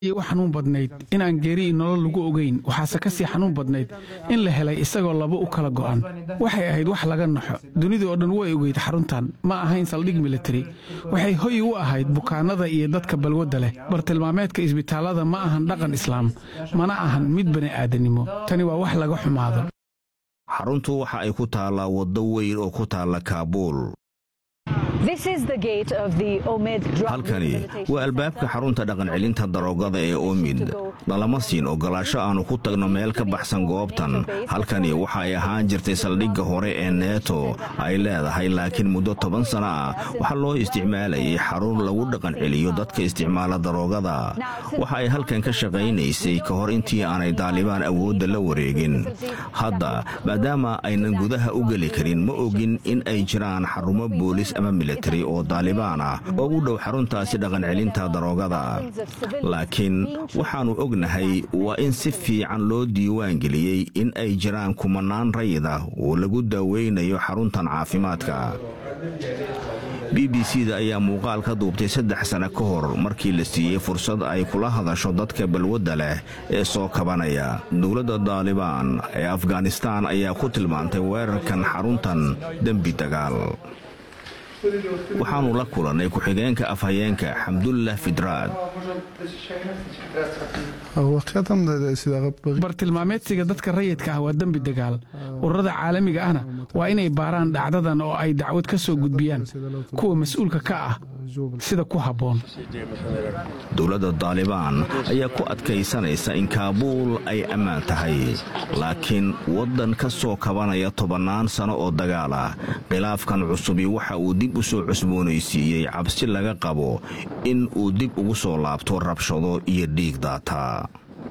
u xanuun badnayd inaan geeri i nolol lagu ogayn waxaase ka sii xanuun badnayd in la helay isagoo laba u kala go'an waxay ahayd wax laga naxo dunidu oo dhan way ogeyd xaruntan ma ahayn saldhig militari waxay hoy u ahayd bukaanada iyo dadka balwadda leh bartilmaameedka isbitaallada ma ahan dhaqan islaam mana ahan mid bani'aadanimo tani waa wax laga xumaado xaruntu waxa ay ku taallaa waddo weyn oo ku taalla kaabuul halkani waa albaabka xarunta dhaqancelinta daroogada ee omid nalama siin ogolaasho aannu ku tagno meel ka baxsan goobtan halkani waxa ay ahaan jirtay saldhigga hore ee neeto ay leedahay laakiin muddo toban sana ah waxaa loo isticmaalayay xarun lagu dhaqanceliyo dadka isticmaala daroogada waxa ay halkan ka shaqaynaysay ka hor intii aanay daalibaan awoodda la wareegin hadda maadaama aynan gudaha u geli karin ma ogin in ay jiraan xarumo boolis ama militari oo daalibaan ah oo u dhow xaruntaasi dhaqancelinta daroogada laakiin waxaannu ognahay waa in si fiican loo diiwaan geliyey in ay jiraan kumanaan rayid ah oo lagu daaweynayo xaruntan caafimaadka b b c da ayaa muuqaal ka duubtay saddex sano ka hor markii la siiyey fursad ay kula hadasho dadka balwadda leh ee soo kabanaya dowladda daalibaan ee afghanistaan ayaa ku tilmaantay weerarkan xaruntan dembi dagaal waxaannu la kulannay ku-xigeenka afhayeenka xamdullah fidraad bartilmaameedsiga dadka rayidka ah waa dembi dagaal ururada caalamiga ahna waa inay baaraan dhacdadan oo ay dacwad ka soo gudbiyaan kuwa mas-uulka ka ah sida ku habboon dowladda daalibaan ayaa ku adkaysanaysa in kaabuul ay ammaan tahay laakiin waddan ka soo kabanaya tobannaan sano oo dagaal ah khilaafkan cusubi waxa uu dib u soo cusboonaysiiyey cabsi laga qabo in uu dib ugu soo laabto rabshado iyo dhiig daata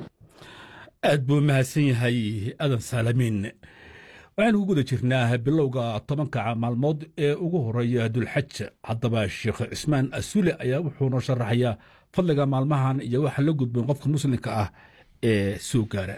aad buu mahadsan yahay adan saalamiin waxaanu ku guda jirnaa bilowga tobanka maalmood ee ugu horeeya dulxaj haddaba sheekh cismaan asule ayaa wuxuuna sharaxayaa fadliga maalmahan iyo waxa la gudboon qofka muslimka ah ee soo gaara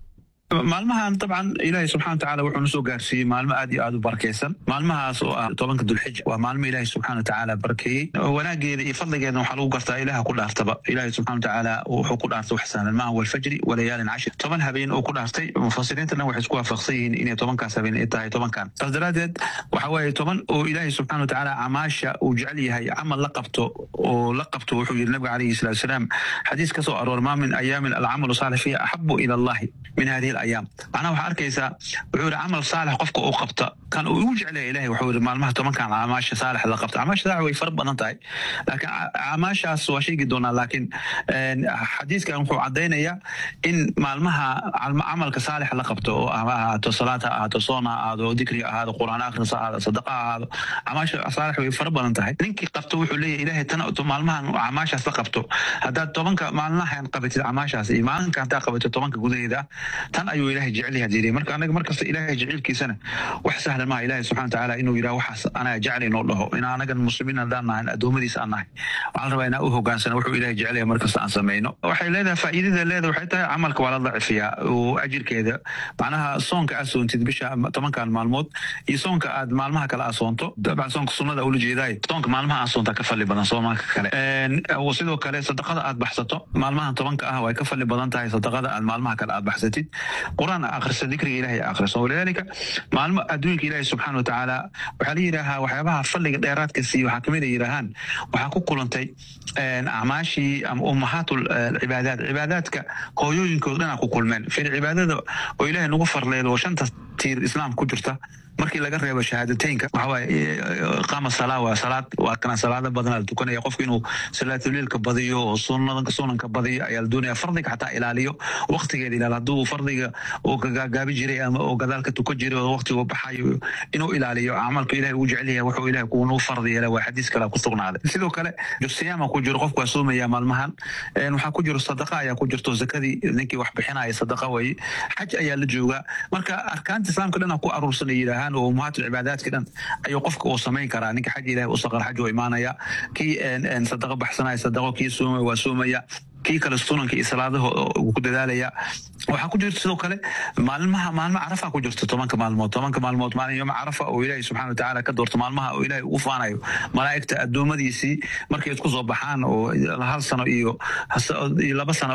maalmahan dabcan ilaahay subxana watacaala wuxuu na soo gaarsiiyey maalmo aad iyo aad u barakaysan maalmahaas oo ah tobanka dulxija waa maalmo ilaahay subxana watacaala barakeeyey wanaageeda iyo fadligeedna waxaa lagu gartaa ilaha ku dhaartaba ilaahay subxana watacaala wuxuu ku dhaartay wax sahlan maaha walfajri walayaalin cashir toban habeen oo ku dhaartay mufasiriinta dhan waxay isku waafaqsan yihiin inay tobankaas habeen ay tahay tobankan saas daraaddeed waxa waaye toban oo ilaahay subxana watacaala camaasha uu jecel yahay camal la qabto oo la qabto wuxuu yidhi nabiga calayhi salatu wasalaam xadiis ka soo aroor maa min ayaamin alcamalu saalix fiiha axabu ila allahi min hadihi ayaam macnaha waxaa arkaysaa wuxuu yidhi camal saalix qofka uu qabta kan uu ugu jeclaya ilahay wuxuu yidhi maalmaha tobankan camaasha saalix la qabta camaasha saalix way fara badan tahay laakiin camaashaas waa sheegi doonaa laakiin xadiiskan wuxuu caddaynayaa in maalmaha camalka saalix la qabto oo ha ahaato salaad ha ahaato soon ha ahaado dikri ha ahaado qur'aan akhris ha ahaado sadaqa ha ahaado camaasha saalix way fara badan tahay ninkii qabto wuxuu leeyahay ilahay tan maalmahan camaashaas la qabto haddaad tobanka maalmahan qabatid camaashaas iyo maalinka haddaa qabatid tobanka gudaheeda tan ayuu ilahay jecel yahay yiri marka anaga markasta ilahay jecelkiisana wax sahlan maaha ilahay subxana watacaala inuu yidhaha waxaas anaa jecel inoo dhaho in anagan muslimiin haddaan nahay adoomadiis aan nahay waxaan rabaa inaa u hogaansana wuxuu ilahay jecel yahay markasta aan samayno waxay leedahay faa'iidada leeda waxay tahay camalka waa la dacifiyaa oo ajirkeeda macnaha soonka aad soontid bisha tobankan maalmood iyo soonka aad maalmaha kale aad soonto dabcan soonka sunnada ula jeedaay soonka maalmaha aad soontaa ka fali badan soomaanka kale sidoo kale sadaqada aad baxsato maalmahan tobanka ah way ka fali badan tahay sadaqada aad maalmaha kale aad baxsatid quraan akrisa dikriga ilahay akhriso walidaalika maalmo adduunka ilaahay subxaana watacaala waxaa la yidhaahaa waxyaabaha fadliga dheeraadka siiya waxaa kamid a yidhaahaan waxaa ku kulantay acmaashii ama ummahaat cibaadaat cibaadaadka hooyooyinkood dhanaa ku kulmeen fir cibaadada oo ilaahay nagu farleedo oo shanta tiir islaamka ku jirta markii laga reebo shahaadateynka waxawaaye qaama salaa waa salaad waa kana salaada badanaa la tukanaya qofku inuu salaatuliilka badiyo oo sunnadanka sunanka badiyo ayaa la doonaya fardiga xataa ilaaliyo waqtigeeda ilaal hadduu fardiga uu gagaabi jiray ama oo gadaalka tukan jiray oo waqtigu baxayo inuu ilaaliyo camalka ilahay uu jecel yahay wuxuu ilahay kuunuu fardi yeela waa xadiis kale ku sugnaaday sidoo kale siyaama ku jiro qofku waa soomaya maalmahan waxaa ku jiro sadaqa ayaa ku jirto zakadii ninkii wax bixinaya sadaqa waye xaj ayaa la joogaa marka arkaanta islaamka dhan ku aruursan ay yidhaahaan oo ummahaat cibaadaadka dhan ayuu qofka uu samayn karaa ninka xaj ilahay u saqar xaj oo imaanaya kii sadaqa baxsanaya sadaqo kii soomaya waa soomaya kii kale sunanka iyo salaadaha uu ku dadaalaya waxaa ku jirta sidoo kale maalmaha maalmo carafa ku jirta tobanka maalmood tobanka maalmood maalin yooma carafa oo ilaahay subxana watacaala ka doorto maalmaha oo ilaahay ugu faanayo malaa'igta addoommadiisii markay isku soo baxaan oo hal sano iyo laba sano